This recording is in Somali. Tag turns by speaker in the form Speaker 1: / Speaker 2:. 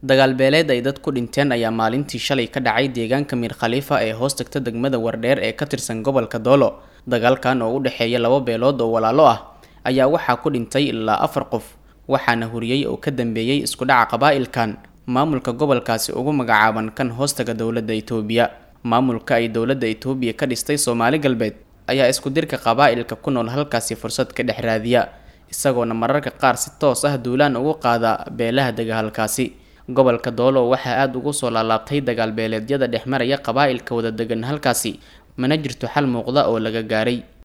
Speaker 1: dagaal beeleed ay dad ku dhinteen ayaa maalintii shalay ka dhacay deegaanka miir khaliifa ee hoos tagta degmada wardheer ee ka tirsan gobolka doolo dagaalkan oo u dhexeeya laba beelood oo walaalo ah ayaa waxaa ku dhintay ilaa afar qof waxaana huriyey oo ka dambeeyey isku dhaca qabaa'ilkan maamulka gobolkaasi ugu magacaaban kan hoostaga dowladda itoobiya maamulka ay dowladda itoobiya ka dhistay soomaali galbeed ayaa isku dirka qabaa'ilka ku nool halkaasi fursad ka dhex raadiya isagoona mararka qaar si toos ah duulaan ugu qaada beelaha dega halkaasi gobolka doolo waxaa aada ugu soo laalaabtay dagaal beeleedyada dhex maraya qabaa'ilka wada degan halkaasi mana jirto xal muuqda oo laga gaaray